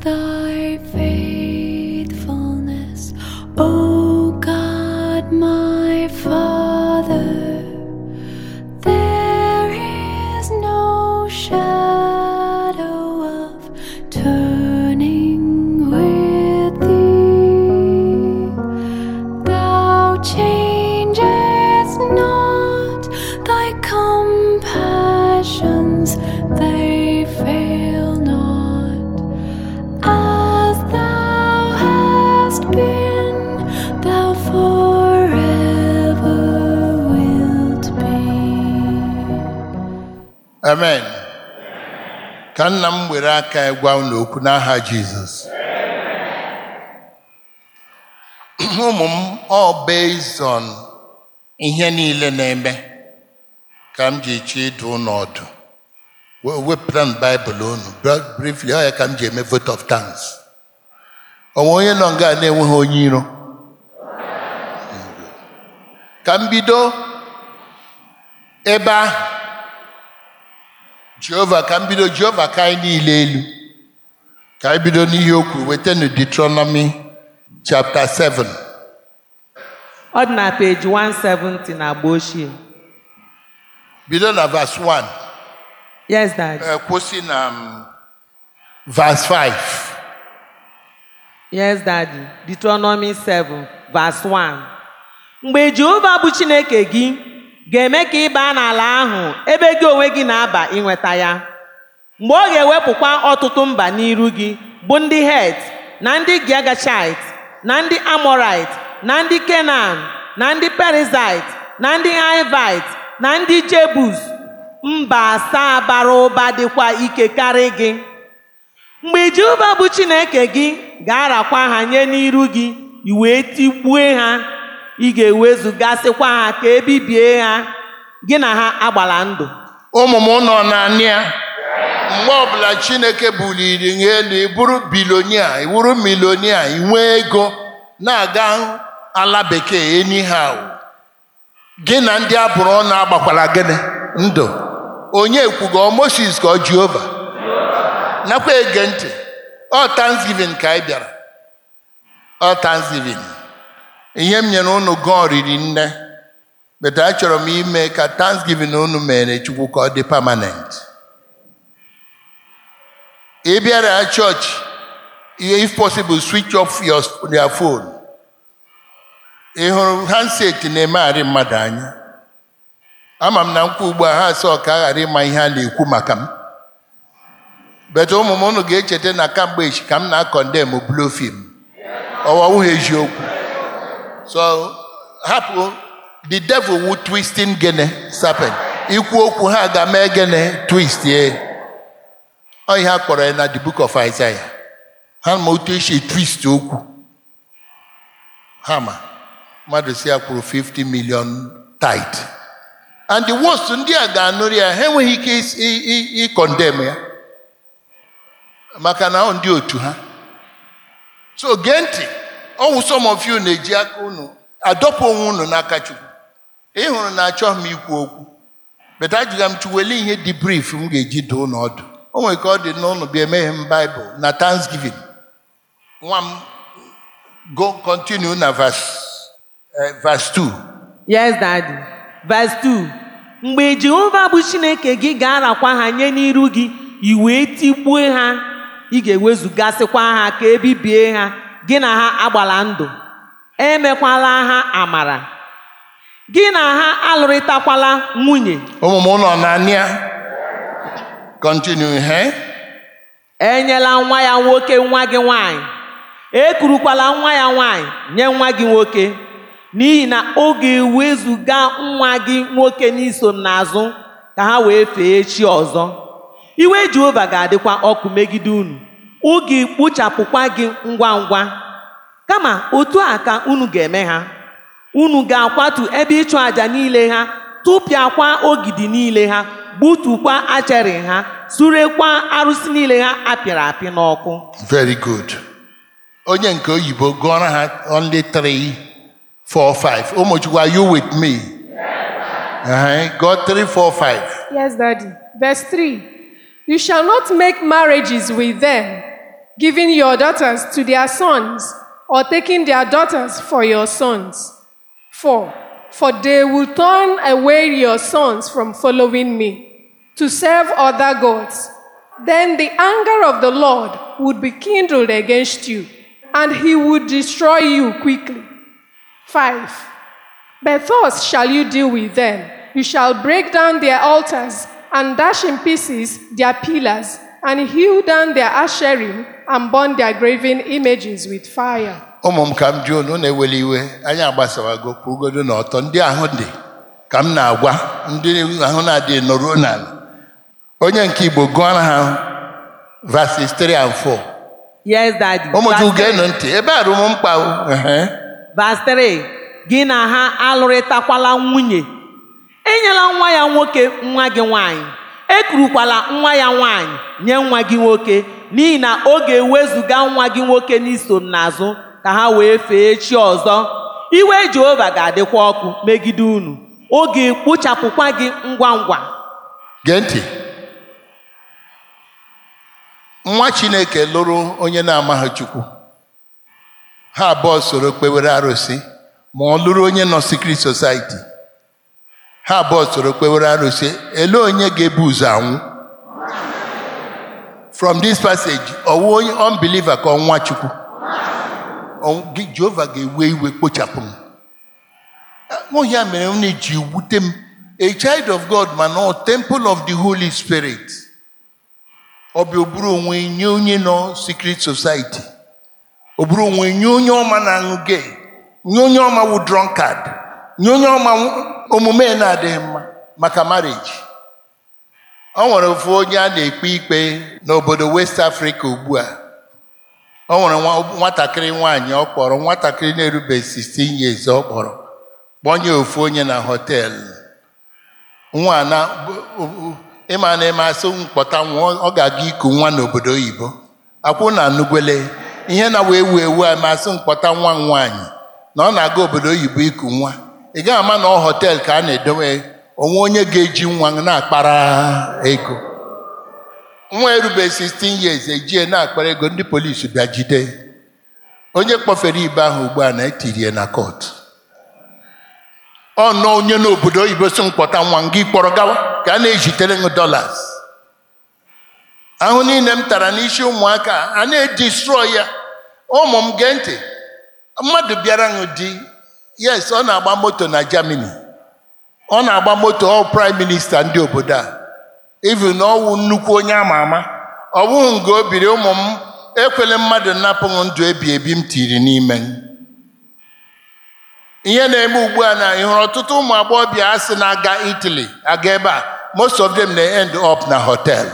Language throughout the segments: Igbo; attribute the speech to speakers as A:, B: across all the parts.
A: thy faithfulness, O God, my Father. There is no shadow of turning with thee. Thou changest not thy compassions, they fail not. As thou hast been, thou forever wilt be.
B: amen ka nna m were aka ya gwa unu okwu n'aha jizọs ụmụ m ọ based on ihe niile na-eme ka m ji chi ịdụ unu ọdụ We- wepụta m baịbụl unu Bra- briefly ọ ya ka m ji eme vote of thanks onwe onye nọ nga na-enweghị onye iro ka m bido ebe ahụ jehova ka m bido jehova ka anyị niile elu ka anyị bido n'ihe o kwuru wetanu Deuteronomy chapter 7
C: ọ dị na peji 170 na agba ochie
B: bido na verse 1
C: yes dad
B: eh, kwụsị na um, verse 5
C: yes daddy deuteronomy 7 verse 1 mgbe jehova bụ chineke gị ga-eme ka ị baa n'ala ahụ ebe gị onwe gị na-aba inweta ya mgbe ọ ga-ewepụkwa ọtụtụ mba n'iru gị bụ ndị het na ndị giagachit na ndị amorit na ndị kenan na ndị perizit na ndị hivit na ndị jebus mba asaa bara ụba dịkwa ike karị gị mgbe jehova bụ chineke gị ga-arakwa ha nye n'iru gị i wee tigbue ha ị ga-ewezugasịkwa ha ka ebibie ha gị na ha agbala ndụ
B: ụmụ m nọ naanị ya mgbe ọbụla chineke buliri gị elu ịbụrụ bilonia ịbụrụ milonia inwee ego na-aga ala bekee anyhow gị na ndị abụrụ ọnụ agbakwara gịnị ndụ onye kwugo moses ka ọ jehova nakwa ege ntị ọ thanksgiving ka anyị bịara ọ thanksgiving ihe m nyere unu gụọ riri nne but achọrọ m ime ka thanksgiving unu mere chukwu ka ọ dị permanent ị bịara chọọchị if possible switch off your, your phone ị hụrụ handset na-emegharị mmadụ anya ama m na nkwa ugbu a ha sọ ka a ghara ịma ihe a na-ekwu maka m bet ụmụ m unu ga-echeta na kamgbe echi ka m na-akọndem blu film ọwawụghị eziokwu so hapụ the devil wu twisting gene serpent ikwu okwu ha ga-mee gene twist ye ọ ihe a kpọrọ ya na the book of Isaiah ha ma otu esi twist okwu ha ma mmadụ si ya kwuru 50 million tithe and the worst ndị a ga-anụrụ ya ha enweghị ike is- i- i- ịkọndem ya maka na ọ ndị otu ha so gee ntị ọwụ some of you na-eji aka unu adọpụ onwe unu n'aka chukwu ị hụrụ na achọghị m ikwu okwu beta ajụga m chuwele ihe dị brief m ga-eji doo unu ọdụ o nwere ka ọ dị n'ụlọ bịa emeghe m baịbụl na thanksgiving nwa m go continue na verse, eh, verse 2
C: yes daddy verse 2 mgbe jehova bụ chineke gị ga-arakwa ha nye n'iru gị i wee tigbue ha ị ga-ewezugasịkwa ha ka ebibie ha gị na ha agbala ndụ emekwala ha amara gị na ha alụrịtakwala nwunye
B: ụmụ m ụlọ na-anịa continue he
C: enyela nwa ya nwoke nwa gị nwanyị ekurukwala nwa ya nwanyị nye nwa gị nwoke n'ihi na ọ ga-ewezuga nwa gị nwoke n'iso m n'azụ ka ha wee fee chi ọzọ iwe jehova ga-adịkwa ọkụ megide unu ọ ga-ekpochapụkwa gị ngwa ngwa kama otu a ka unu ga-eme ha unu ga-akwatu ebe ịchụ àjà niile ha tụpịakwa ogidi niile ha gbutukwa achịrị ha surekwa arụsị niile ha apịrị apị n'ọkụ
B: very good onye nke oyibo gụọrọ ha only 3 4 5 ụmụchukwu are you with me uh-huh. go 3 4 5
D: Yes, Daddy. Verse 3 You shall not make marriages with them, giving your daughters to their sons, or taking their daughters for your sons. 4. For they will turn away your sons from following me to serve other gods. Then the anger of the Lord would be kindled against you, and he would destroy you quickly. 5. But thus shall you deal with them. You shall break down their altars and dash in pieces their pillars, and hew down their asherim and burn their graven images with fire.
B: ụmụ m ka m jụọ unu na-eweli iwe anyị agbasawago kwugodo n'ọtọ ndị ahụ dị ka m na-agwa ndị ahụ na-adịghị nọruo n'ala onye nke igbo gụọra ha verses 3 and 4
C: Yes, Daddy.
B: ụmụ
C: Verse
B: chukwu
C: three.
B: geenụ ntị ebe a rụ m mkpa o. Ehe.
C: Verse 3 gị na ha alụrịtakwala nwunye enyela nwa ya nwoke nwa gị nwanyị ekurukwala nwa ya nwanyị nye nwa gị nwoke n'ihi na ọ ga-ewezuga nwa gị nwoke n'iso m n'azụ ka ha wee fee chi ọzọ iwe Jehova ga-adịkwa ọkụ megide unu ọ ga-ekpochapụkwa gị ngwa ngwa
B: gee ntị nwa chineke lụrụ onye na-amaghị chukwu ha abụọ soro kpewere arụsị ma ọ lụrụ onye nọ secret society ha abụọ soro kpewere arụsị ele onye ga-ebu ụzọ anwụ from this passage ọwụ onye unbeliever ka ọnwa chukwu Ọ- gị- jehova ga-ewe iwe kpochapụ m ọ ya mere m na-eji wute m a child of god ma nọ temple of the holy spirit ọ bịa oburu onwe nye onye nọ secret society o buru onwe nye onye ọma na-aṅụ gay nye onye ọma wụ drunkard nye onye ọma wụ- omume na-adịghị mma maka marriage ọ nwere ofu onye a na-ekpe ikpe n'obodo west africa ugbu a ọ nwere nwa- nwatakịrị nwaanyị ọ kpọrọ nwatakịrị na-erubeghị 16 years ọ kpọrọ kpọnye ofu onye na họteelụ nwa na ịma na ịma asị mkpọta nwa ọ ga-aga iku nwa n'obodo oyibo akwụ na anụgwele ihe na wee ewu ewu a masị mkpọta nwa m nwaanyị na ọ na-aga obodo oyibo iku nwa ị gaghị ama na ọ họteelụ ka a na-edowe onwe onye ga-eji nwa na-akpara ego nwa erube 16 years ejie na-akpara ego ndị polisi bịa jide onye kpọfere ibe ahụ ugbu a na-etirie na kọt ọ nọ onye n'obodo oyibo si mkpọta nwa m gị kpọrọ gawa ka a na-ejitere m dollars ahụ niile m tara n'isi ụmụaka a na-edistrọ ya ụmụ m gee ntị mmadụ bịara ṅụ di yes ọ na-agba moto na Germany ọ na-agba moto ọ prime minista ndị obodo a even na ọwụ nnukwu onye ama ama ọ bụghị nga o biri ụmụ m ekwele mmadụ napụ m ndụ ebi ebi m tiri n'ime m ihe na-eme ugbu a na ị hụrụ ọtụtụ ụmụ agbọghọbịa a sị na-aga Italy aga ebe a most of them na-end up na hotel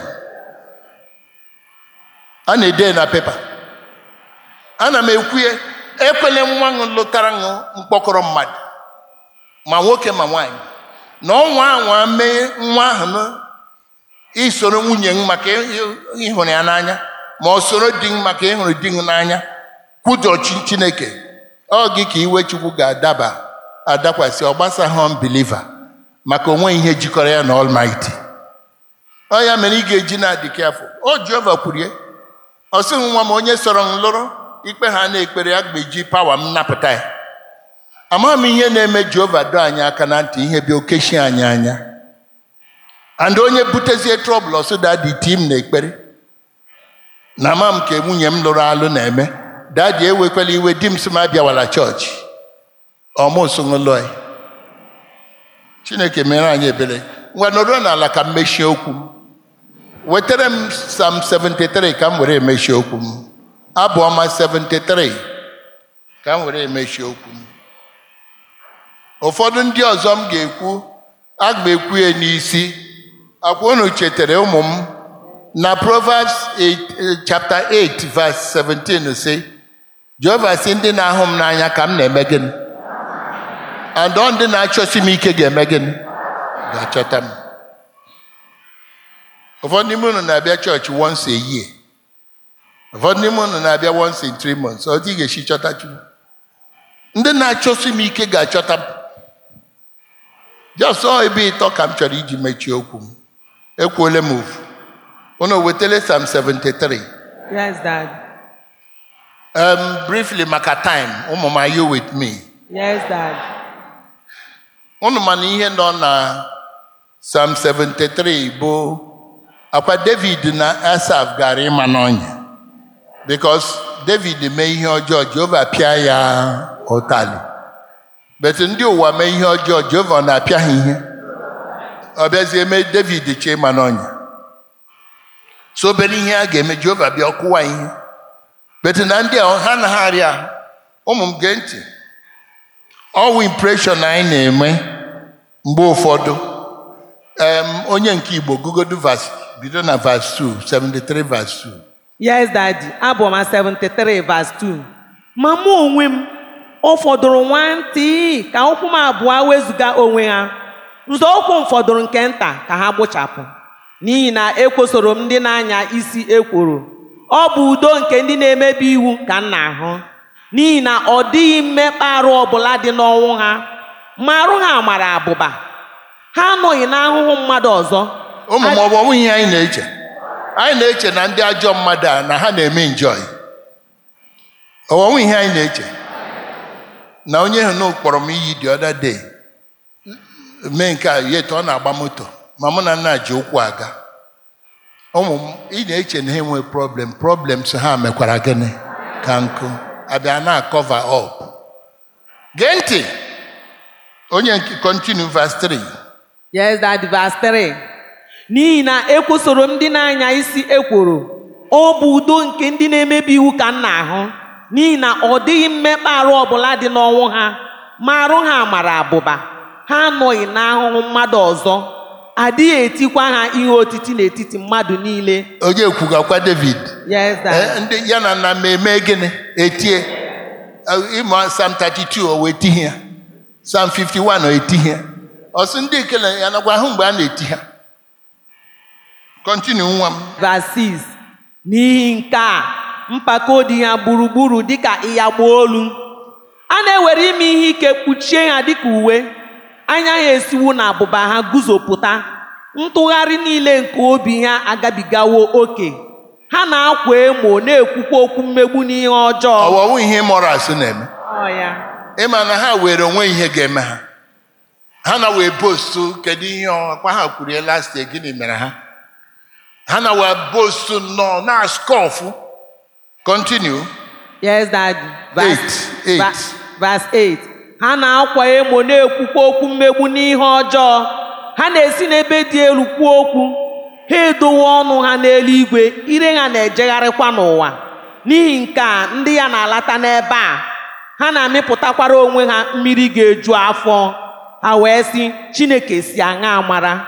B: a na-ede na pepa ana m ekwuye ekwele nwa ṅụ lụtara ṅụ mkpọkọrọ mmadụ ma nwoke ma nwaanyị na ọnwa anwa mee nwa ahụ na isoro nwunye m maka ịhụrụ ya n'anya ma ọ soro di m maka ịhụrụ di m n'anya kwujọ chi chineke ọ gị ka iwe chukwu ga-adaba adakwasị ọ gbasaghị unbeliever maka onwe ihe jikọrọ ya na almighty ọ ya mere ị ga-eji na-adị careful o jehova kwurie ọ sị nwa m onye sọrọ m lụrụ ikpe ha na-ekpere ya ga-eji pawa m napụta ya amaghị m ihe na-eme jehova doo anyị aka na ntị ihe bịa okechi anyị anya and onye butezie trọbụl ọsụda dị tim na ekpere na ama m ka nwunye m lụrụ alụ na-eme dadi ewekwala iwe di m sị m abịawala chọọchị ọmụsụṅụlọ chineke mere anyị ebere ngwa nọrọ n'ala ka m mechie okwu m wetara m sam 73 ka m were emechie okwu m abụ ọma 73 ka m were emechie okwu m ụfọdụ ndị ọzọ m ga-ekwu aga m ekwu ya n'isi akwa unu chetara ụmụ m na Proverbs 8, chapter 8 verse 17 sị Jehova sị ndị na-ahụ m n'anya ka m na-eme gịnị and ọ ndị na-achọsi m ike ga-eme gịnị ga-achọta m ụfọdụ n'ime unu na-abịa chọọchị once a year ụfọdụ n'ime unu na-abịa once in three months ọ dị ga-esi chọta Chukwu ndị na-achọsi m ike ga-achọta m just ọ ebe ịtọ ka m chọrọ iji mechie okwu m ekwuole m ofu unu wetele Psalm 73
C: Yes, Dad.
B: um, briefly maka time ụmụ m are you with me
C: Yes, Dad.
B: unu ma na ihe nọ na Psalm 73 bụ akwa David na Asaf gara ịma n'ọnya because David mee ihe ọjọọ Jehova pịa ya ụtalị bet ndị ụwa mee ihe ọjọọ Jehova ọ na-apịa ha ihe ọ bịazie mee David chee ịma n'ọnya so obere ihe a ga-eme Jehova bịa ọkụwa ihe bet na ndị a ha na ha arịa ụmụ m gee ntị ọwụ impression anyị na-eme mgbe ụfọdụ em, onye nke Igbo gụgodu vas bido na vas 2 73 vas 2
C: Yes, Daddy. Abụ m 73 verse 2. Ma mụ onwe m, ọ fọdụrụ nwantị ka ụkwụ m abụọ wezụga onwe ha. Nzọụkwụ m fọdụrụ nke nta ka ha gbụchapụ. N'ihi na ekwosoro m ndị na-anya isi ekworo. Ọ bụ udo nke ndị na-emebi iwu ka m na-ahụ. N'ihi na ọ dịghị mmekpa arụ ọbụla dị n'ọnwụ ha. Ma arụ ha mara abụba. Ha anọghị n'ahụhụ mmadụ ọzọ.
B: ụmụ m ọ bụ ọnwụ ihe anyị na-eche anyị na-eche na ndị ajọ mmadụ a na ha na-eme enjoy ọnwụ ihe anyị na-eche na onye hụ kpọrọ m iyi the other day mee nke a yet ọ na-agba moto ma mụ na nna ji ụkwụ aga ụmụ m ị na-eche na ha enwe problem problems ha mekwara gịnị ka nkụ abịa na cover up gee ntị onye nke continue verse 3
C: Yes, that verse 3. N'ihi na ekwosoro m ndị na-anya isi ekworo, ọ bụ udo nke ndị na-emebi iwu ka m na-ahụ. N'ihi na ọ dịghị mmekpa arụ ọbụla dị n'ọnwụ ha, ma arụ ha mara abụba. Ha anọghị n'ahụhụ mmadụ ọzọ, adịghị etikwa ha ihe otiti n'etiti mmadụ niile.
B: onye kwugakwa David
C: Yes, that.
B: Eh, ndị ya na nna m eme gịnị etie Eh, ịmụ Psalm 32 o wee tihi ya Psalm 51 o etihi ya ọsị ndị ekele ya nakwa ahụ mgbe a na-eti ha kọntinu nwa m
C: Verse 6. N'ihi nke a, mpako dị ha gburugburu dịka ịyagba olu. A na-ewere ime ihe ike kpuchie ha dịka uwe. Anya ha esiwo na abụba ha guzopụta. Ntụgharị niile nke obi ha agabigawo oke. Ha na-akwa emo na-ekwukwa okwu mmegbu n'ihe ọjọọ.
B: ọwọwụ ihe moras na-eme
C: Ọ ya.
B: ịma na ha were onwe ihe ga-eme ha ha na wee postu kedu ihe ọkpa ha kwuru ya last year gịnị mere ha ha na wee postu nnọọ na skọfụ kọntinu
C: Yes, Daddy. Verse,
B: Eight, eight.
C: va- verse 8. Ha na-akwa emo na-ekwukwa okwu mmegbu n'ihe ọjọọ. Ha na-esi n'ebe dị elu kwuo okwu. Ha edowe ọnụ ha n'eluigwe, ire ha na-ejegharịkwa n'ụwa. N'ihi nke a, ndị ya na-alata n'ebe a. Ha na-amịpụtakwara onwe ha mmiri ga-eju afọ. Ha wee sị, Chineke si aṅa mara.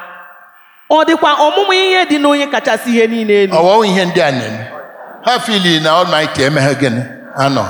C: Ọ dịkwa ọmụmụ ihe dị n'onye kachasị ihe niile elu.
B: ọwọwụ ihe ndị a na-eme ha fili na Almighty emeghe gịnị anọ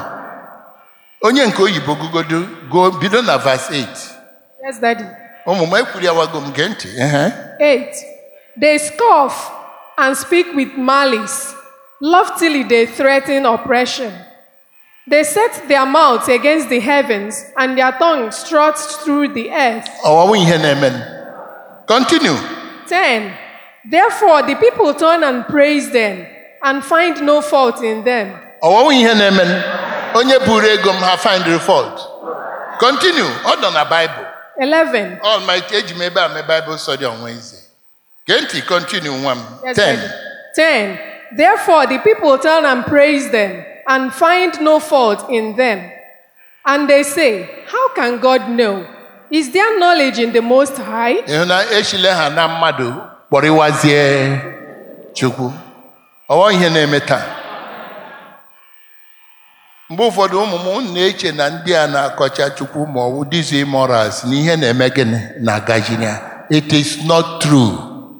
B: onye nke oyibo gugodo go bido na verse 8
D: Yes, Daddy.
B: ụmụ m ekwuri awago m gee ntị ehe.
D: 8. They scoff and speak with malice. Loftily they threaten oppression. They set their mouths against the heavens, and their tongue struts through the earth.
B: ọwọwụ ihe na-eme continue
D: 10. Therefore the people turn and praise them, and find no fault in them.
B: ọwọwụ ihe na-eme onye buru ego m ha find fault continue ọ nọ na Bible
D: 11.
B: Almighty eji m ebe a mee Bible study on Wednesday gee ntị continue nwa m
D: Yes,
B: 10
D: Daddy. 10. Therefore the people turn and praise them, and find no fault in them. And they say, How can God know? Is there knowledge in the Most High?
B: ịhụ na echile ha na mmadụ kpọrịwazie chukwu ọwọ ihe na-eme taa mgbe ụfọdụ ụmụ m unu na-eche na ndị a na-akọcha chukwu ma ọwụ dizi morals na ihe na-eme gịnị na gajinia it is not true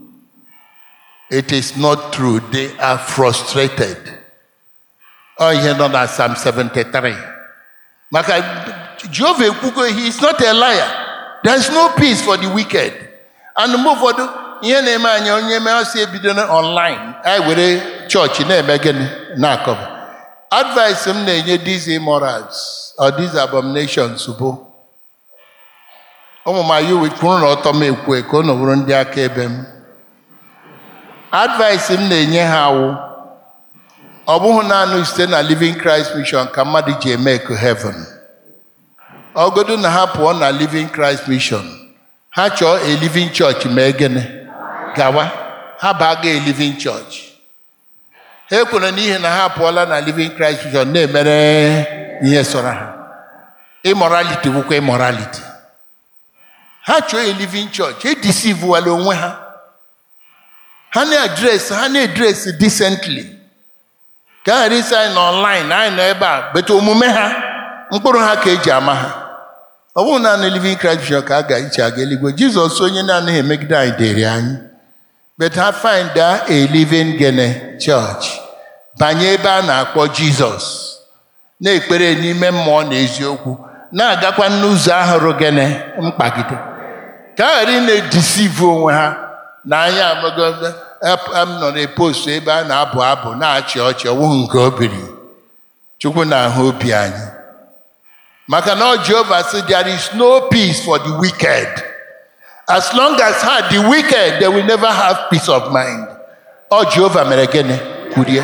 B: it is not true they are frustrated ọ ihe nọ na Psalm 73 maka Jehova ekwugo he is not a liar there is no peace for the wicked and mgbe ụfọdụ ihe na-eme anyị onye mee ọsị ebido na online anyị were chọọchị na-eme gịnị na-akọba advice m na-enye these immorals or these abominations bụ ụmụ m ayu kwuru na ọtọ m ekwu ka unu bụrụ ndị akaebe m advice m na-enye ha awụ ọ bụghị naanị site na living christ mission ka mmadụ ji eme eko heaven ọgodo na ha pụọ na living christ mission ha chọọ a living church mee gịnị gawa ha baga a living church ha ekwere n'ihi na ha apụọla na living christ mission na-emere ihe sọrọ ha immorality bụkwa immorality ha chọọ a living church edisivuwala onwe ha ha na-adres ha na-edres decently ka a ghara isi anyị nọ online anyị nọ ebe a bete omume ha mkpụrụ ha ka eji ama ha ọ bụrụ naanị living Christ Church ka a ga-eche aga eluigwe jizọs onye na-anaghị emegide anyị dịrị anyị but ha find a living gene church banye ebe a na-akpọ jizọs na-ekpere n'ime mmụọ na eziokwu na-agakwa n'ụzọ ahụrụ gene mkpagide ka a ghara ị na-edisivu onwe ha na anya amago m nọ na post ebe a na-abụ abụ na-achị ọchị ọwụghị nke obiri chukwu na-ahụ obi anyị maka na ọ Jehova sị there is no peace for the wicked as long as ha the wicked they will never have peace of mind ọ Jehova mere gịnị kwurie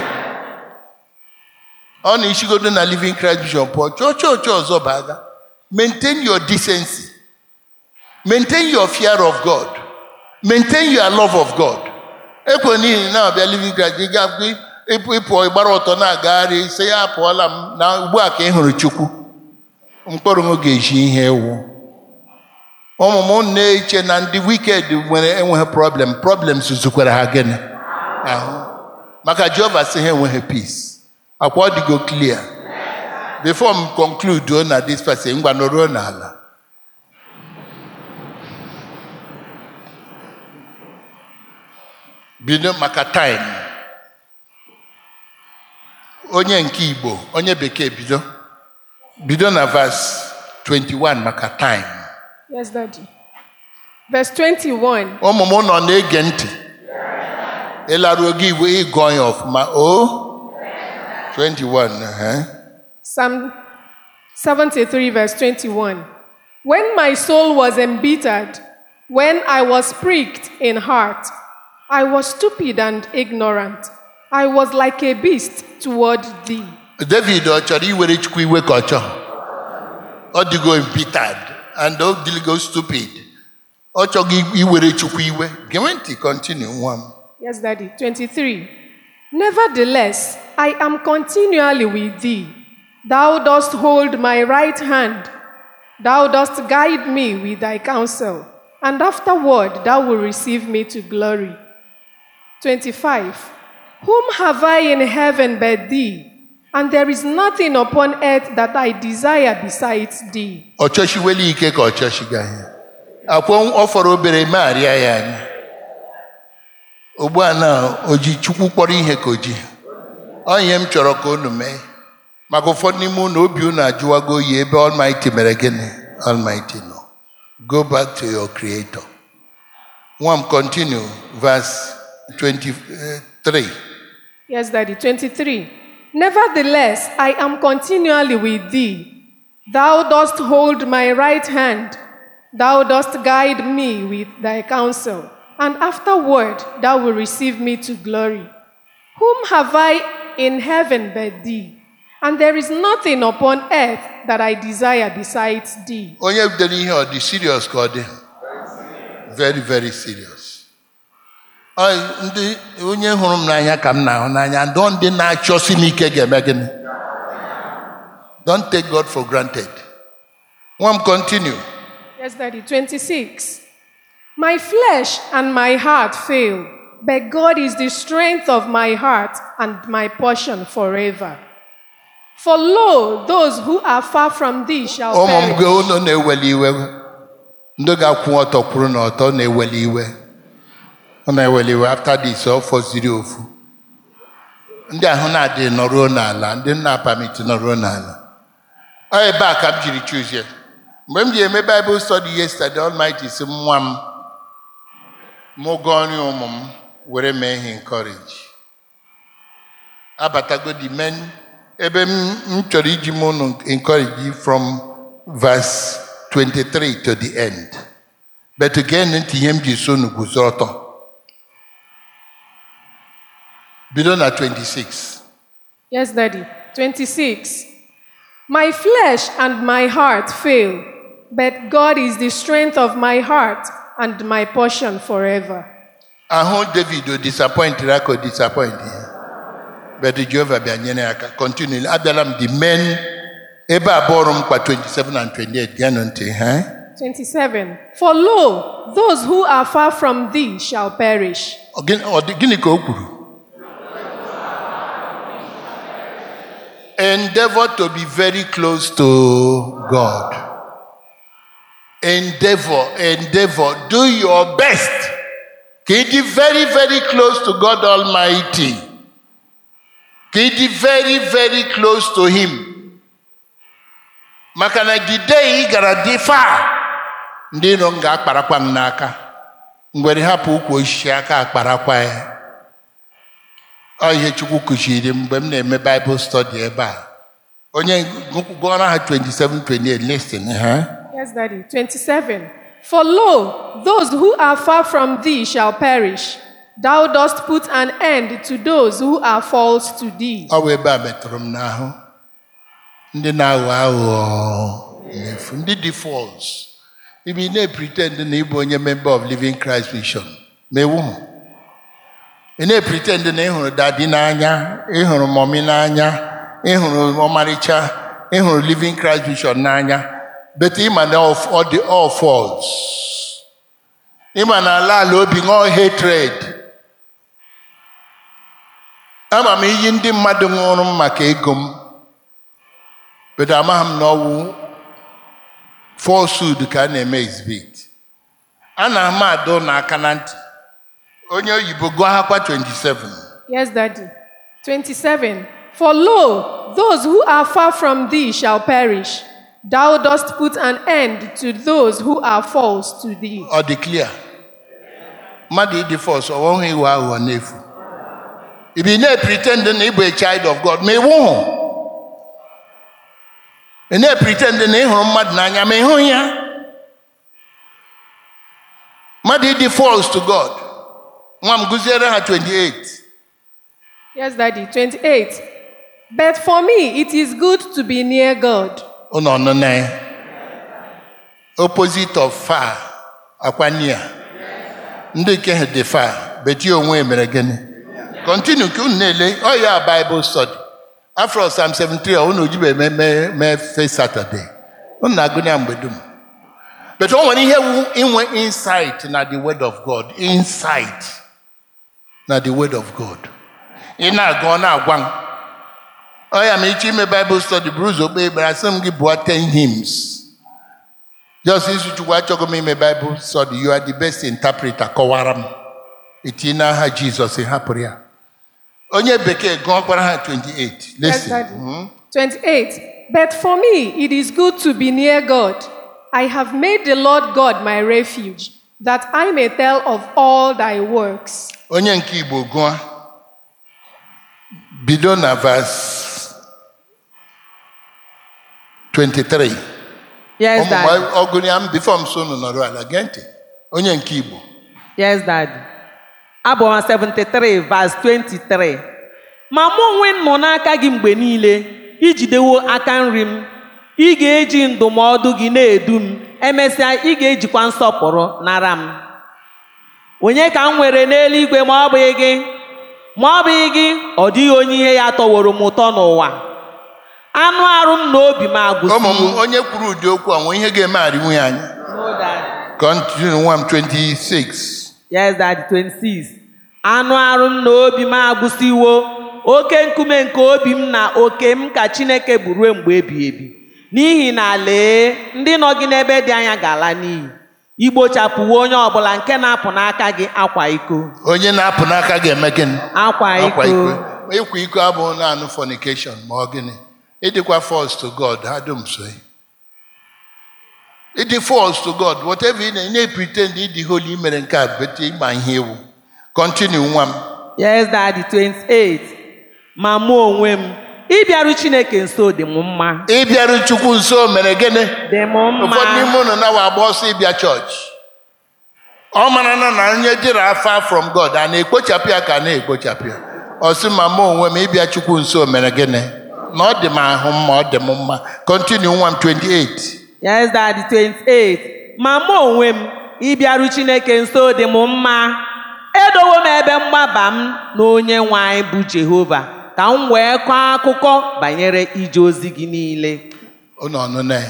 B: ọ na-echigodo na living Christ Vision pụọ chọọ chọọchị ọzọ baga maintain your decency maintain your fear of God maintain your love of God ekwe n'ihi na abịa living Christ ị ga-abụ ịpụ ịpụ ịgbara ọtọ na-agagharị sị ya apụọla m na ugbu a ka ị hụrụ Chukwu mkpụrụ m ga-eji ihe ewu ụmụ m na-eche na ndị wiked nwere enweghị problem problems zukwara ha gịnị ahụ maka Jehova sị ha enweghị peace akwa ọ dịgo clear before m conclude na this person ngwa nọruo n'ala bido maka time onye nke Igbo onye bekee bido bido na verse 21 maka time
D: Yes, Daddy. Verse 21.
B: ụmụ m nọ na-ege ntị ịlaruo gị igwe ịgụọ ya ọfụma o 21 eh?
D: Psalm 73, verse 21. When my soul was embittered, when I was pricked in heart, I was stupid and ignorant. I was like a beast toward thee.
B: David ọ chọrọ iwere chukwu iwe ka ọ chọọ ọ dịgo embittered and ọ dịgo stupid ọ chọghị iwere chukwu iwe gee ntị continue nwa m
D: Yes, Daddy. 23. Nevertheless, I am continually with thee. Thou dost hold my right hand. Thou dost guide me with thy counsel, and afterward thou wilt receive me to glory. 25. Whom have I in heaven but thee? And there is nothing upon earth that I desire besides thee.
B: ọ chọchiwela ike ka ọ chọchiga ya akwọ ọ fọrọ obere megharịa ya anya ugbu a na o ji chukwu kpọrọ ihe ka o ji ọ ihe m chọrọ ka unu mee maka ụfọdụ n'ime unu obi unu ajụwago oyi ebe Almighty mere gịnị Almighty nọ go back to your creator nwa m continue verse 23
D: Yes, Daddy. 23. Nevertheless, I am continually with thee. Thou dost hold my right hand. Thou dost guide me with thy counsel. And afterward, thou wilt receive me to glory. Whom have I in heaven but thee? And there is nothing upon earth that I desire besides thee.
B: onye bidoro ihe ọ dị serious ka ọ dị very very serious Ọ ndị onye hụrụ m n'anya ka m na-ahụ n'anya ndọ ndị na-achọsi m ike ga-eme gịnị don't take God for granted nwa m continue
D: Yes, Daddy. 26. My flesh and my heart fail, but God is the strength of my heart and my portion forever. For lo, those who are far from thee shall
B: ụmụ m
D: perish.
B: gị unu na-eweli iwe ndị ga-akwụ ọtọ kwuru na ọtọ na-eweli iwe ọ na-eweli iwe after this ọ fọziri ofu ndị ahụ na-adị nọruo n'ala ndị nna apamiti nọruo n'ala ọ ebe a ka m jiri chuzie mgbe m ji eme Bible study yesterday Almighty sị m nwa m mụ gụọ nri ụmụ m were mee ihe encourage abatago the men ebe m m chọrọ iji m unu encourage you from verse 23 to the end but again ntị ihe m ji so unu guzo ọtọ bido na 26
D: Yes, Daddy. 26. My flesh and my heart fail, but God is the strength of my heart and my portion forever.
B: ahụ david o disappointed aka o disappoint ya but jehova bịa nyere ya aka continue abịala m the men ebe abụọ m mkpa 27 and 28 geenụ ntị ha
D: 27. For lo, those who are far from thee shall perish.
B: Ọ gịnị ọ dị- gịnị ka o kwuru endeavor to be very close to god endeavor endeavor do your best ka ị dị very very close to god almighty ka ị dị very very close to him maka na the day ị gara dị far ndị iro m ga-akparakwa m n'aka ngwere hapụ ukwu osisi aka akparakwa ya ọ ihe chukwu kụziri m mgbe m na-eme baịbụl stọdi ebe a onye gụọrọ ha 27 28 listen ha
D: Yes, Daddy. 27. For lo, those who are far from thee shall perish. Thou dost put an end to those who are false to thee.
B: ọ bụ ebe a metụrụ m n'ahụ ndị na-aghọ aghụghọ n'efu ndị dị fọls ibe ị na-epretend na ịbụ onye member of living christ mission ma ewu m ị na-epretend na ịhụrụ dadi n'anya ịhụrụ mọmi n'anya ịhụrụ ọmarịcha ịhụrụ living christ mission n'anya bet ịma na ọ- ọ dị all false ịma na ala ala obi ṅụọ hatred ama m iyi ndị mmadụ ṅụrụ m maka ego m bedo amaghị m na ọwụ falsehood ka a na-eme exhibit a na-ama adọ n'aka na ntị onye oyibo gụọ akwa 27
D: Yes, Daddy. 27. For lo, those who are far from thee shall perish. Thou dost put an end to those who are false to thee.
B: ọ dị clear mmadụ ịdị false ọ nweghị iwe aghụghọ n'efu ibi ị na-pretend na ịbụ a child of god ma ịwụ hụ ị na-pretend na ịhụrụ mmadụ n'anya ma ịhụ ya mmadụ ịdị false to god nwa m gụziere ha 28
D: Yes, Daddy. 28. But for me, it is good to be near God.
B: ụnọ ọnụna ya opposite of far akwa near ndị nke ha dị far beti onwe mere gịnị continue ka unu na-ele ọ ya bible study afro psalm 73 unu ojibe eme mee mee fe saturday unu na-agụ ya mgbe dum but o nwere ihe wu inwe insight na the word of god insight na the word of god ị na-agụ ọ na-agwa m ọ ya ma ịchọ ime bible study buru ụzọ kpee ekpere asị m gị bụọ 10 hymns just isi chukwu achọghị m ime bible study you are the best interpreter kọwara m itinye n'aha jizọs ị hapụrụ ya onye bekee gụọkwara ha 28
D: Yes,
B: listen
D: Daddy. 28. But for me, it is good to be near God. I have made the Lord God my refuge, that I may tell of all thy works.
B: onye nke igbo gụọ bido na vas 23
C: Yes, Daddy.
B: ụmụ ọgụrụ ya m bifo m so unu nọrọ ala gee ntị onye nke igbo
C: Yes, Daddy. Abụ 73 verse 23. Ma mụ onwe m nọ n'aka gị mgbe niile ijidewo aka nri m ị ga-eji ndụmọdụ gị na-edu m emesịa ị ga-ejikwa nsọpụrụ nara m onye ka m nwere n'eluigwe ma ọ bụghị gị ma ọ bụghị gị ọ dịghị onye ihe ya tọworo m ụtọ n'ụwa anụ arụ m na obi m
B: ụmụ m
C: agwụsiwo
B: onye kwuru ụdị okwu a nwee ihe ga-eme arịnwu ya anya
C: No, Daddy.
B: Continue nwa m 26
C: Yes, Daddy, 26. Anụ arụ m na obi m agwụsiwo oke nkume nke obi m na oke m ka Chineke bụ ruo mgbe ebighị ebi n'ihi na lee ndị nọ gị n'ebe dị anya ga-ala n'iyi igbochapụwo onye ọbụla nke na-apụ n'aka gị akwa iko
B: onye na-apụ n'aka ga-eme gịnị
C: akwa
B: akwa
C: iko
B: iko ịkwa iko abụghị naanị fornication ma ọ gịnị ịdịkwa false to God ha dum so ịdị false to God whatever ị na- ị na-pretend ịdị holy ị mere nke a bete ịgba ihe ewu continue nwa m
C: Yes, Daddy, 28. ma mụ onwe m ịbịaru Chineke nso dị m mma
B: ịbịaru chukwu nso mere gịnị
C: dị m mma
B: ụfọdụ n'ime unu na-awa agba ọsọ ịbịa chọọchị ọ mara na na onye dịrị afa from God a na-ekpochapụ ya ka a na-ekpochapụ ya ọ sị ma mụ onwe m ịbịa chukwu nso mere gịnị na ọ dị m ahụ mma ọ dị m mma continue nwa m 28
C: Yes, Daddy 28. Ma mụ onwe m ịbịaru Chineke nso dị m mma. Edowo m ebe mgbaba m na onye nwe anyị bụ Jehova ka m wee kọọ akụkọ banyere ije ozi gị niile.
B: ụnụ ọnụnụ ya.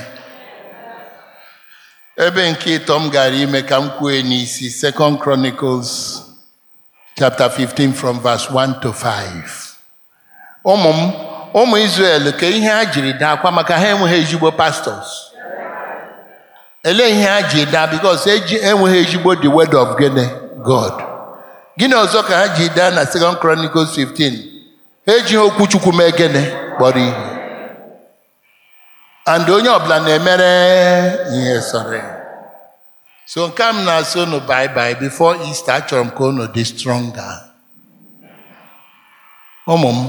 B: ebe nke ịtọ m gara ime ka m kwue n'isi second chronicles chapter 15 from verse 1 to 5 ụmụ m ụmụ israel ka ihe ha jiri daa akwa maka ha enweghị ezigbo pastors elee ihe ha ji daa because eji enweghị ezigbo the word of gịnị god gịnị ọzọ ka ha ji daa na second chronicles 15 ha ejighị okwu chukwu mee gịnị kpọrọ ihe and onye ọbụla na-emere ihe sọrọ ya so nke a m na-asị unu bye bye before Easter achọrọ m ka unu dị stronger ụmụ m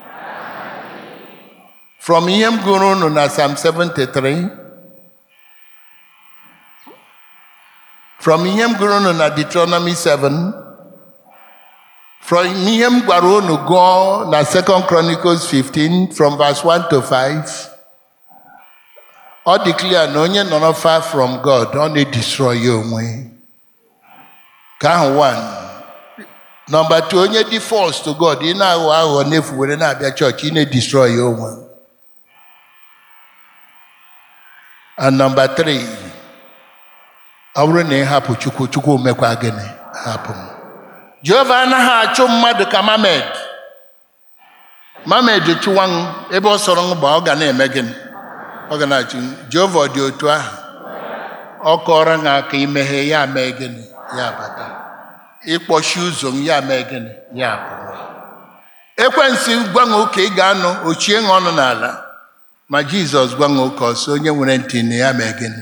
B: from ihe m gụrụ unu na Psalm 73 from ihe m gụrụ unu na Deuteronomy 7 from ihe m gwara unu gụọ na 2 Chronicles 15 from verse 1 to 5 ọ dị clear na onye nọrọ far from God ọ na-edestroy ya onwe ka ahụ one nọmba two onye dị false to God ị na-aghọ aghụghọ n'efu were na-abịa chọọchị ị na-edestroy ya onwe and nọmba three ọ bụrụ na ị hapụ chukwu chukwu mekwa gịnị hapụ m jehova anaghị achụ mmadụ ka mamed mamed chụwa m ebe ọ sọrọ m gba ọ ga na-eme gịnị ọ ga na-achụ jehova dị otu ahụ ọ kọrọ ha aka imeghe ya mee gịnị ya bata ịkpọchi ụzọ m ya mee gịnị ya pụọ ekwensu gwa m ka ị ga-anụ ochie ha ọnụ n'ala ma jizọs gwa m ka ọsọ onye nwere ntị na ya mee gịnị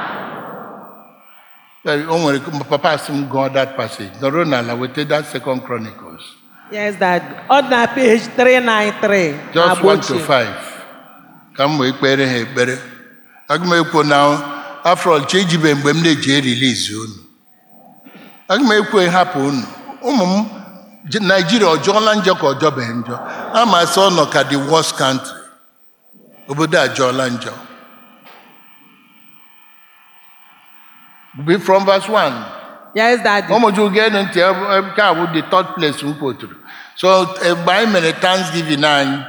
B: o nwere papa sị m gụọ that passage nọrọ n'ala weta that second chronicles
C: Yes, Daddy. Ọ dị na page 393.
B: just
C: agba
B: 1 to
C: ochie.
B: 5 ka m wee kpere ha ekpere aga m ekwu na afọ ọchị ejibe mgbe m na-eji erilizi unu aga m ekwu hapụ unu ụmụ m J- naijiria ọ jọọla njọ ka ọ jọbeghị njọ ama asị ọ nọ ka the worst country obodo a jọọla njọ Be from verse 1
C: Yes, Daddy.
B: ụmụju geenụ ntị ebe- ebe nke a bụ the third place m kwoturu so mgbe anyị mere thanksgiving anyị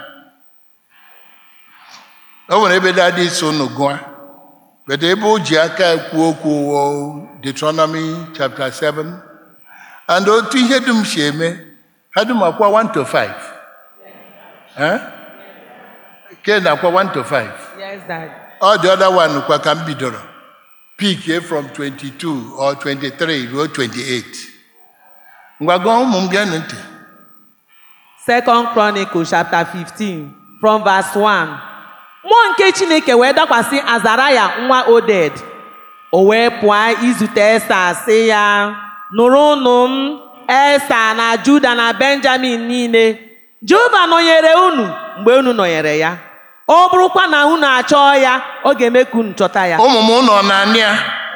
B: o nwere ebe dadi so unu gụa but ebe o ji aka ekwu okwu wụ Deuteronomy chapter 7 and otu ihe dum si eme ha dum akwa 1 to 5 Eh? ke na akwa 1 to 5
C: Yes, Daddy.
B: ọ dị other one kwa ka m bidoro peak from 22 or 23 ruo 28 ngwa gụọ ụmụ m geenụ ntị
C: Second Chronicle chapter 15 from verse 1. Mmụọ nke Chineke wee dakwasị Azaraya nwa Oded. O wee pụọ izute Esa sị ya, nụrụnụ m Esa na Juda na Benjamin niile. Jehova nọnyere unu mgbe unu nọnyere ya. Ọ bụrụkwa na unu achọọ ya, ọ ga-eme ka unu chọta ya.
B: ụmụ m nọ na ya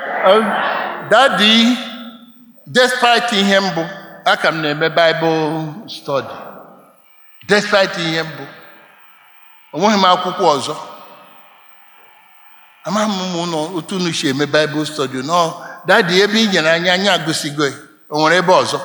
B: dadi despite ihe mbụ aka m na-eme Bible study despite ihe mbụ onweghị m akwụkwọ ọzọ amaghị m ụnụ otu unu si eme Bible study nọ dadi ebe ị nyere anya anya agụsigo ya. o nwere ebe ọzọ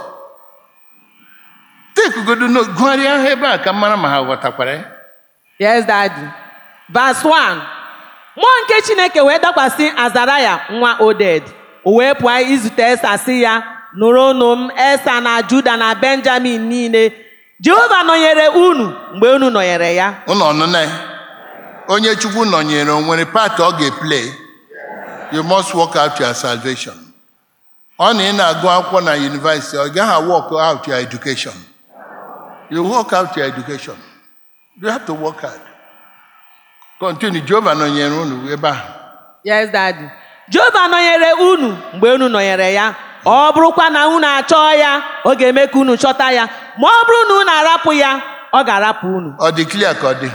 B: tekugodo no- gụgharịa ha ebe a ka m mara ma ha ghọtakwara ya
C: Yes, Daddy. Verse 1. Mmụọ nke Chineke wee dakwasị Azaraya nwa Oded. O wee pụọ izute Esa sị ya, nụrụnụ m Esa na Juda na Benjamin niile. Jehova nọnyere unu mgbe unu nọnyere ya.
B: ụnọ ọnụna ya onye chukwu nọnyere o nwere part ọ ga-eplay you must work out your salvation ọ na ị na-agụ akwụkwọ na university ọ gaghị work out your education you work out your education you have to work hard continue jehova nọnyere unu ebe ahụ
C: Yes, Daddy. Jehova nọnyere unu mgbe unu nọnyere ya. Ọ bụrụkwa na unu achọọ ya, ọ ga-eme ka unu chọta ya. Ma ọ bụrụ na unu arapụ ya, ọ ga-arapụ unu.
B: ọ dị clear ka ọ dị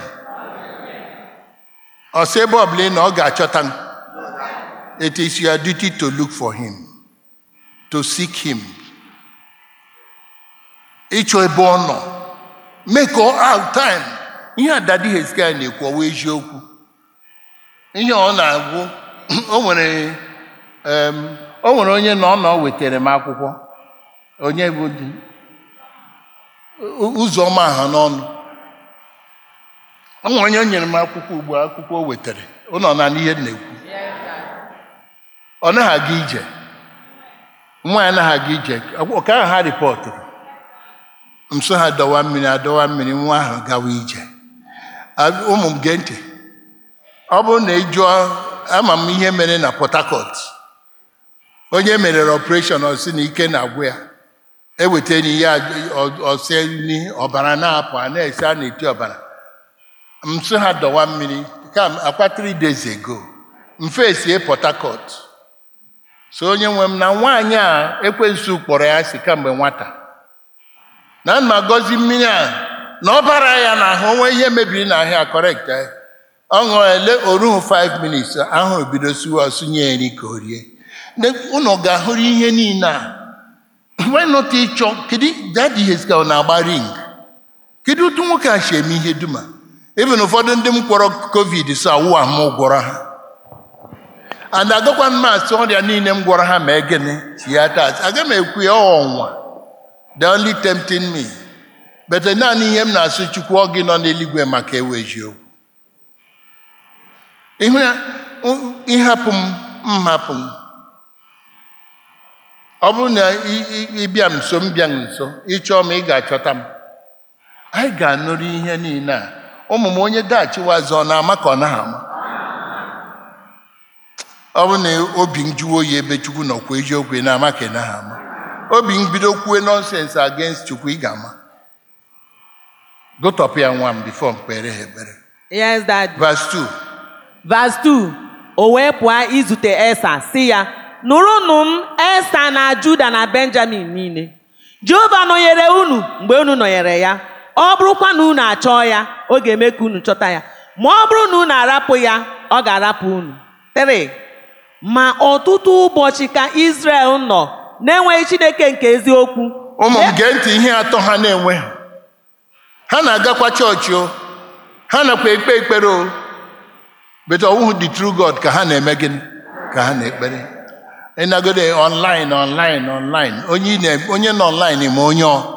B: ọ sị ebe ọbụla ị na ọ ga-achọta m it is your duty to look for him to seek him ịchọ ebe ọ nọ make out time ihe a dadi Hezkia na-ekwu ọwa eziokwu ihe ọ na-agwụ o nwere em, o nwere onye na ọ nọ wetara m akwụkwọ onye bụ di ụzọ ọma ha n'ọnụ o nwere onye nyere m akwụkwọ ugbu a, akwụkwọ o wetara ụlọ na n'ihe m na-ekwu ọ naghị aga ije nwa ya anaghị aga ije ọka ahụ ha rịpọtụrụ nso ha dọwa mmiri adọwa mmiri nwa ahụ gawa ije A- ụmụ m gee ntị ọ bụrụ na ị jụọ ama m ihe mere na Port Harcourt onye merere ọpreshọn ọsị na ike na-agwụ ya ewetara ya ọsị ni ọbara na-apụ a na-esi a na-eti ọbara nso ha dọwa mmiri kam akwa 3 days ago mfe sie Port Harcourt so onye nwe m na nwaanyị a ekwensu kpọrọ ya si kamgbe nwata na ma gọzi mmiri a na ọ bara ya n'ahụ onwe ihe mebiri n'ahụ ya correct ya ọ ṅụọ ele oruhu 5 minutes ahụrụ bido siwa sunye ya nri ka o rie unu ga-ahụrụ ihe niile a wenụta ịchọ kedu dadi Hezkia ọ na-agba ring kedu otu nwoke a si eme ihe duma even ụfọdụ ndị m kwọrọ covid so awụ ahụ gwọrọ ha and agakwa m asị ọrịa niile m gwọrọ ha mee gịnị si ya taa aga m ekwu ya ọnwa the only tempting me but naanị ihe m na-asụ chukwu ọ gị nọ n'eluigwe maka ewe eziokwu ihu ya ịhapụ m m hapụ m ọ bụrụ na ị- ị- ịbịa m nso m bịa nso ịchọọ m ị ga-achọta m anyị ga-anụrụ ihe niile a ụmụ m onye daghachiwa ọzọ ọ na-ama ka ọ naghị ama ọ bụrụ na obi m jụọ oyi ebe chukwu nọkwa eziokwu ị na-ama ka ị naghị ama obi m bido kwue nọnsens against chukwu ị ga-ama gotọpụ ya nwa m bifo m kpere ha ekpere
C: yes dad
B: verse 2
C: Verse 2 o wee pụọ izute esa si ya nụrụnụ m esa na juda na benjamin niile jehova nọnyere unu mgbe unu nọnyere ya ọ bụrụkwa na unu achọọ ya ọ ga-eme ka unu chọta ya ma ọ bụrụ na unu arapụ ya ọ ga-arapụ unu 3 ma ọtụtụ ụbọchị ka israel nọ na-enweghị chineke nke eziokwu
B: ụmụ m gee ntị ihe atọ ha na-enweghị ha na-agakwa chọọchị o ha nakwa ekpe ekpere o but ọwụhụ the true God ka ha na-eme gịnị ka ha na-ekpere ịnagode online online online onye ị na- onye nọ online ma onye ọ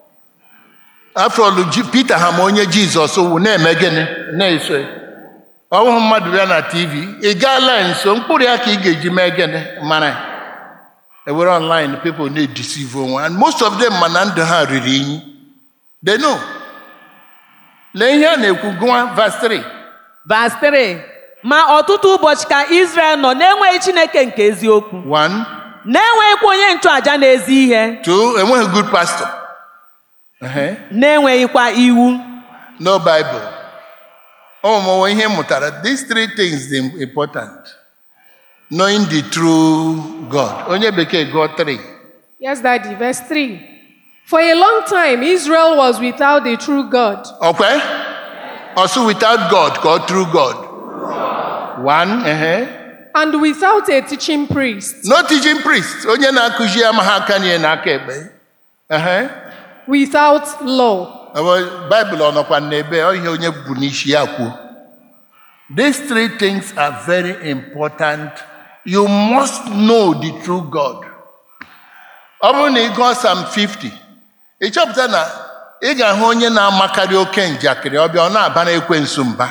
B: after all Ji- Peter ha ma onye Jizọs wụ na-eme gịnị na-eso ya. ọwụhụ mmadụ bịa na TV ị gaala nso mkpụrụ ya ka ị ga-eji mee gịnị mara ya. ewere online people na-edeceive onwe and most of them ma na ndụ ha riri inyi they know lee ihe a na-ekwu gụwa verse 3
C: Verse 3 ma ọtụtụ ụbọchị ka israel nọ na-enweghị chineke nke eziokwu
B: one
C: na-enweghịkwa onye nchụaja na-ezi ihe
B: two enweghị good pastor Ehe.
C: na-enweghịkwa iwu
B: no bible ụmụmụnwe ihe m mụtara these three things dị important knowing the true god onye bekee gụọ 3
D: Yes, Daddy. Verse 3. For a long time, Israel was without the true God.
B: ọkwe also without god ka ọ true god one ehe.
D: and without a teaching priest,
B: no teaching priest onye na-akụzi amaghị aka nye n'aka ekpe Ehe.
D: without law.
B: Ọ- Bible ọ nọkwa n'ebe ọ ihe onye bụ n'isi ya kwuo these three things are very important you must know the true God ọ bụrụ na ị gụọ Psalm 50 ị chọpụta na ị ga-ahụ onye na-amakarị oke njakịrị ọbịa ọ na-aba na ekwensu mba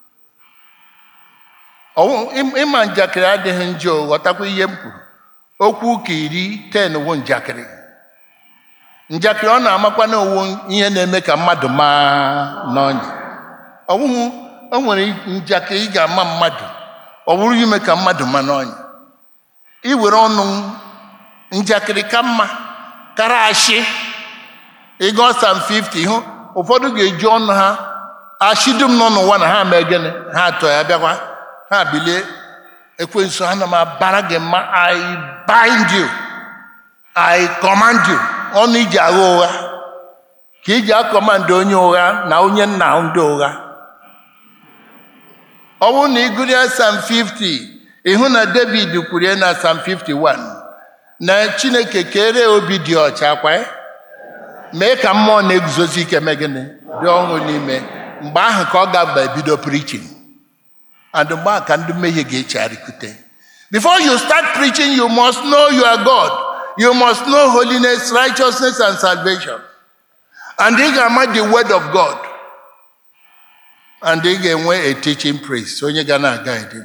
B: Ọwụ- ị- ịma njakịrị adịghị njọ ghọtakwa ihe m kwuru okwu ụka iri 10 wụ njakịrị njakịrị ọ na-amakwa na owu ihe na-eme ka mmadụ maa n'ọnya ọwụhụ o nwere njakịrị ị ga-ama mmadụ ọ bụrụ ime ka mmadụ maa n'ọnya iwere ọnụ njakịrị ka mma kara ashị ịgụọ Psalm 50 hụ ụfọdụ ga-eji ọnụ ha ashị dum nọ n'ụwa na ha mee gịnị ha atọ ya bịakwa ha bilie ekwensu ana m abara gị mma I bind you I command you ọnụ iji agha ụgha ka iji akọmandị onye ụgha na onye nna ndị ụgha ọ bụrụ na ị gụrịa Psalm 50 ịhụ na David kwuru ya na Psalm 51 na Chineke kere obi dị ọcha kwa ya mee ka mmụọ na-eguzosi ike mee gịnị dị ọhụụ n'ime mgbe ahụ ka ọ ga-aba ebido preaching and mgbe ahụ ka ndị mmehie ga-echegharịkute before you start preaching you must know your god you must know holiness righteousness and salvation and ị ga-ama the word of god and ị ga-enwe a teaching priest onye ga na-aga ede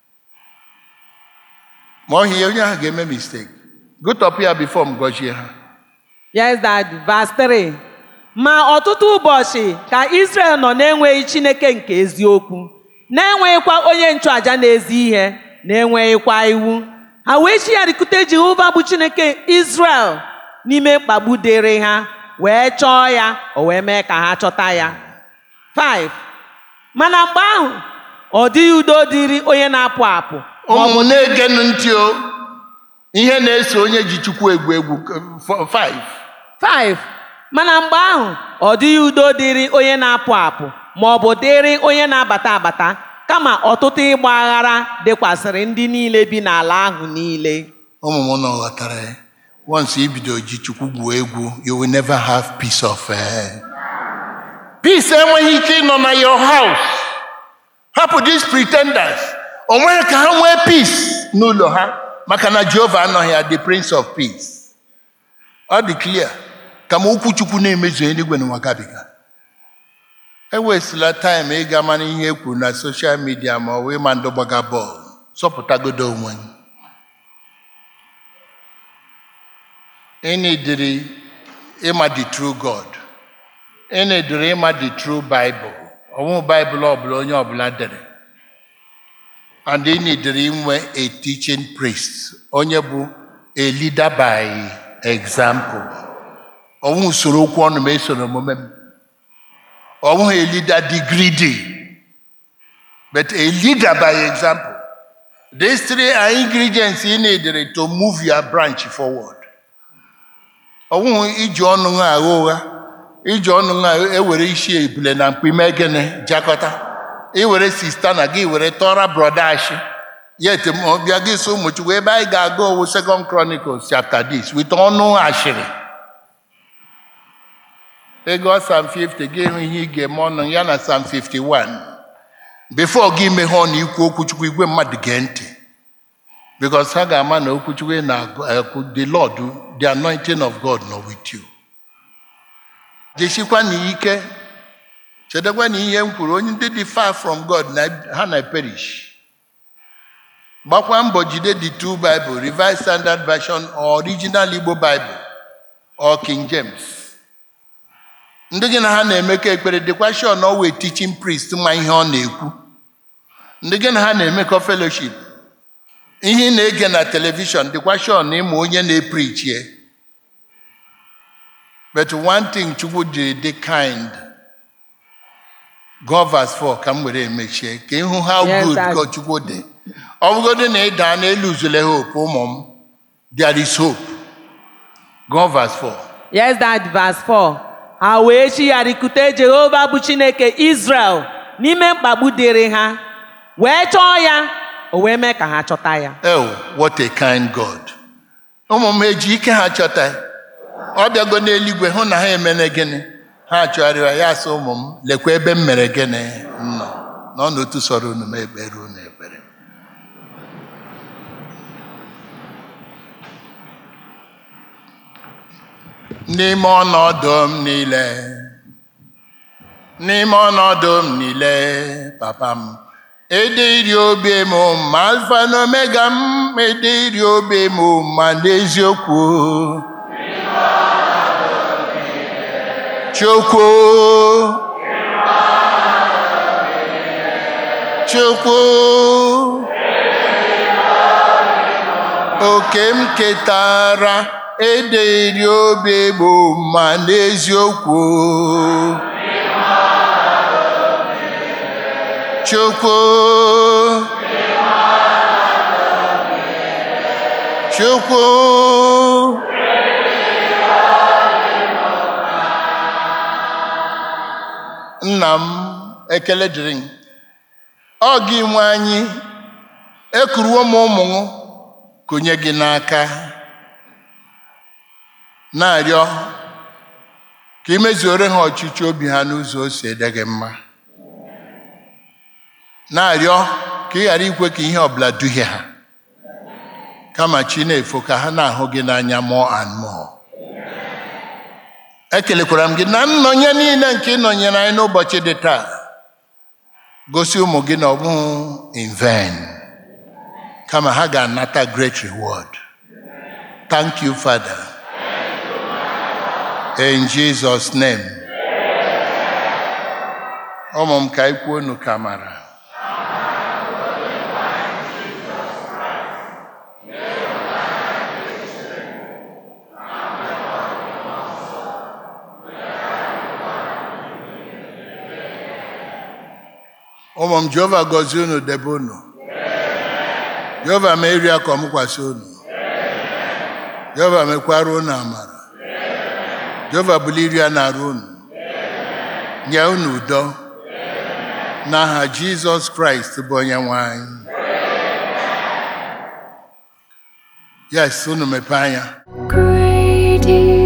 B: ma ọ hie onye ahụ ga-eme mistake gụtọpụ ya before m gọzie ha
C: Yes, Dad. Verse 3. Ma ọtụtụ ụbọchị ka Israel nọ na-enweghị Chineke nke eziokwu, na-enweghịkwa onye nchụaja na-ezi ihe, na-enweghịkwa iwu. Ha wee chigharịkute Jehova bụ Chineke Israel n'ime mkpagbu dịrị ha, wee chọọ ya, o wee mee ka ha chọta ya. 5. Mana mgbe ahụ, ọ dịghị udo dịrị onye na-apụ apụ. ma ọ bụ
B: ụmụ na-egenụ ntị o ihe na-eso onye ji chukwu egwu egwu 5
C: 5. Mana mgbe ahụ ọ dịghị udo dịrị onye na-apụ apụ ma ọ bụ dịrị onye na-abata abata kama ọtụtụ ịgba aghara dịkwasịrị ndị niile bi n'ala ahụ niile.
B: ụmụ m nọ ghọtara ya once ibido ji chukwu gwuo egwu you will never have peace of eh. peace enweghị ike ịnọ na your house hapụ these pretenders o nweghị ka ha nwee peace n'ụlọ ha maka na jehova anọghị ya the prince of peace ọ dị clear kama okwu chukwu na-emezu eluigwe n'ụwa gabiga ewesịla taịm ịga mara ihe e kwuru na soshal midia ma ọ bụ ịma ndị gbaga bọọlụ zọpụtagodo onwe gị ị na-ediri ịma the true God ị na-ediri ịma the true Bible ọnwụ Bible ọbụla onye ọbụla dere and ị na-ediri inwe a teaching priest onye bụ a leader by example ọnwụ usoro okwu ọnụ ma esoro omume m ọnwụ a leader dị greedy but a leader by example these three are ingredients ị na-edere to move your branch forward ọnwụghị iji ọnụ ha agha ụgha iji ọnụ ha ewere isi ebule na mkpi mee gịnị jakọta iwere sista na gị were tọra brọda ashi yet ma bịa gị so ụmụchukwu ebe anyị ga-aga owu second chronicles chapter this with ọnụ ashịrị ego sam 50 gị hụ ihe ị ga-eme ọnụ ya na sam 51 before gị meghe ọnụ ikwu okwuchukwu igwe mmadụ gee ntị because ha ga-ama na okwuchukwu na-ekwu the lord the anointing of god nọ with you jesikwa na ike chedekwa na ihe m kwuru onye ndị dị far from god na ha na perish gbakwa mbọ jide the two bible revised standard version or original igbo bible or king james ndị gị na ha na-emekọ ekpere dịkwa sure na ọ wee teaching priest ma ihe ọ na-ekwu ndị gị na ha na-emekọ fellowship ihe ị na-ege na telivishọn dịkwa sure na ịma onye na-eprichie but one thing chukwu jiri dị kind go verse 4 ka m were emechie ka ịhụ how
C: Yes,
B: good
C: Dad.
B: God chukwu dị ọ bụgodị na ị daa n'elu uzule hope ụmụ m there is hope go verse 4
C: Yes, Dad. Verse 4. Ha wee chigharịkute Jehova bụ Chineke Israel n'ime mkpagbu dịrị ha, wee chọọ ya, o wee mee ka ha chọta ya.
B: Oh, what a kind God. ụmụ m eji ike ha chọta ya. ọ bịago n'eluigwe hụ na ha emene gịnị ha chọgharịwa ya sị ụmụ m lekwa ebe m mere gịnị m nọ nọ n'otu sọrọ unu m ekpere unu ekpere n'ime ọnọdụ m niile n'ime ọnọdụ m niile papa m ediri obi m ma alfa na omega m ediri obi m ma n'eziokwu chukwu chukwu oke m ketara ediri obi m ma n'eziokwu chukwu chukwu nna m ekele dịrị gị ọ gị nwe anyị ekuruwo m ụmụ m konye gị n'aka na-arịọ ka ị mezuore ha ọchịchị obi ha n'ụzọ o si ede gị mma na-arịọ ka ị ghara ikwe ka ihe ọbụla duhie ha kama chi na-efo ka ha na-ahụ gị n'anya more and more ekelekwara m gị na nnọnye niile nke ị nọnyere anyị n'ụbọchị dị taa gosi ụmụ gị na ọ bụghị in vain kama ha ga-anata great reward thank you father in jesus name ụmụ m ka ikwu unu ka mara ụmụ m jehova gọzie unu debe unu jehova mee iri akọ mụkwasị unu jehova mekwara unu amara jehova buli iri a na-arụ unu nye unu udo n'aha jizọs kraịst bụ onye nwe anyị yes unu mepee anya
A: Great is